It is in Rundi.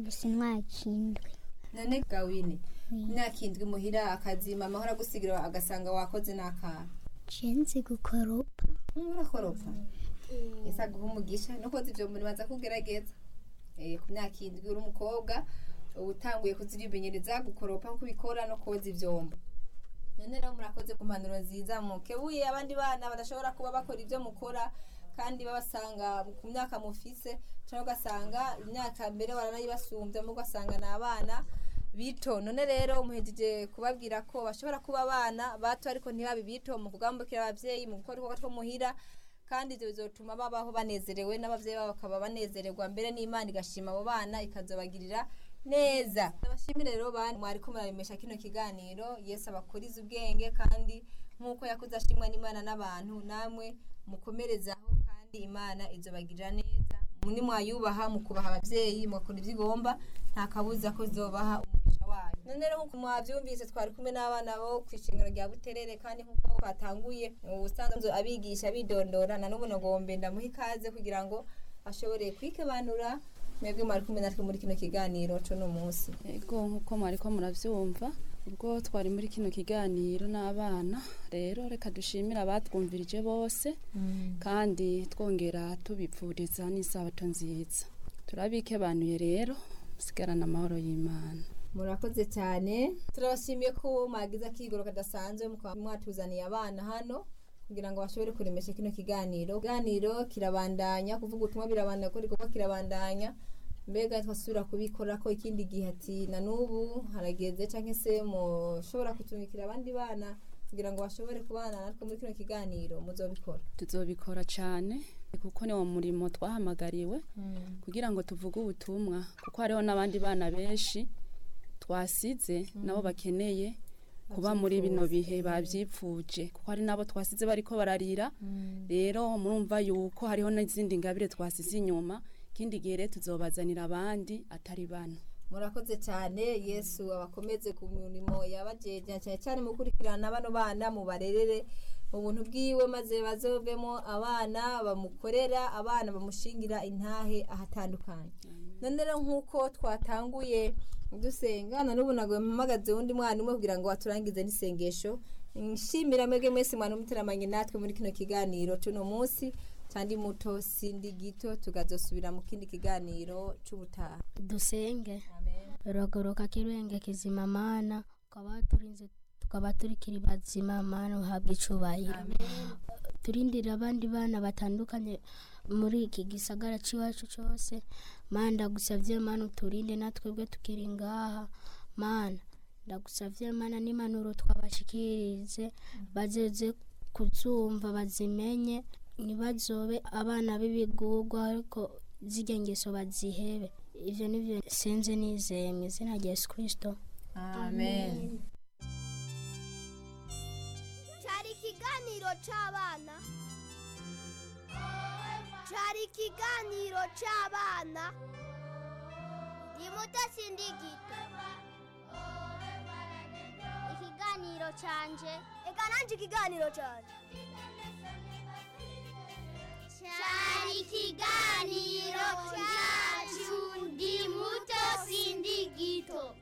gusa imyaka indwi none gawine imyaka indwi muhira akazi mama ahora agusigira agasanga wakoze n'akana cenzi gukoropa murakoropa ese aguha umugisha no koza ivyo muri baza kugerageza Eh, ku myaka indwi uri umukobwa uba utanguye kuzirimenyereza gukoropa nko ubikora no koza ivyombo none rero murakoze ku mpanuro nziza mukebuye abandi bana badashobora kuba bakora ivyo mukora kandi babasanga ku myaka mufise cyangwa ugasanga imyaka mbere baranayibasumbya mu ugasanga ni abana bito none rero muhejeje kubabwira ko bashobora kuba abana bato ariko ntibabe bito mu kugambukira abavyeyi mu gukora ibikorwa two muhira kandi ivyo bizotuma babaho banezerewe n'abavyeyi babo bakaba banezererwa mbere n'imana igashima abo bana ikazobagirira neza abashimire rero bana mwariko muraremesha kino kiganiro yesu abakuriza ubwenge kandi nk'uko yakuze ashimwa n'imana n'abantu namwe mukomerezaho kandi imana izobagirira neza ni mwayubaha mu kubaha abavyeyi mugakora ivyo igomba nta kabuza ko izobaha umugisha wayo none rero nk'uko mwavyumvise twari kumwe n'abana bo kw'ishingiro rya buterere kandi nk'uko twatanguye ubusanzwe abigisha bidondora na n'ubu nagombe ndamuha ikaze kugira ngo ashobore kwikebanura mwebwe mwari kumwe natwe muri kino kiganiro co no munsi Ego nk'uko mwariko muravyumva ubwo twari muri kino kiganiro n'abana rero reka dushimire abatwumvirije bose kandi twongera tubipfuriza n'isabato nziza turabikebanuye rero musigarana amahoro y'imana murakoze cyane turabashimiye ko mwagize akigoro kadasanzwe mukaba mwatuzaniye abana hano kugira ngo bashobore kuremesha kino kiganiro kiganiro kirabandanya kuvuga ubutumwa birabandanya ko igikorwa kirabandanya mbega twasubira kubikora ko ikindi gihe ati na n'ubu harageze cyangwa se mushobora kutumikira abandi bana kugira ngo bashobore kubana natwe muri kino kiganiro muzobikora tuzobikora cyane kuko ni wo murimo twahamagariwe kugira ngo tuvuge ubutumwa kuko hariho n'abandi bana benshi twasize nabo bakeneye kuba muri bino bihe babyipfuje kuko hari nabo twasize bariko bararira rero murumva yuko hariho n'izindi ngabire twasize inyuma ikindi gihe rero tuzobazanira abandi atari bano murakoze cyane yesu abakomeze ku mirimo yabajeje cyane cyane mu gukurikirana bano bana mu barerere mu buntu bwiwe maze bazovemo abana bamukorera abana bamushingira intahe ahatandukanye none rero nk'uko twatanguye dusenga na n'ubu ntabwo mpamagaze undi mwana umwe kugira ngo aturangize n'isengesho nshimira mwebwe mwese mwana umuteramanye natwe muri kino kiganiro cuno munsi kandi muto sindi gito tukazosubira mu kindi kiganiro c'ubutaha dusenge amen rogoroka kirenge kizima mana ukaba turinze tukaba turikiri bazima mana uhabwa icubahiro turindira abandi bana batandukanye muri iki gisagara c'iwacu cose mana ndagusavye mana uturinde natwebwe tukiri ngaha mana ndagusavye mana n'impanuro twabashikirize bazeze kuzumva bazimenye ntibazobe abana b'ibigurwa ariko zirya ngeso bazihebe ivyo nivyo senze nizeye mu izina rya yesu kristo amen cyari ikiganiro cy'abana cyari ikiganiro cy'abana ni muto sindi gito ikiganiro cyanje reka nanjye ikiganiro cyanje cyari ikiganiro cyacu ndi muto sindi gito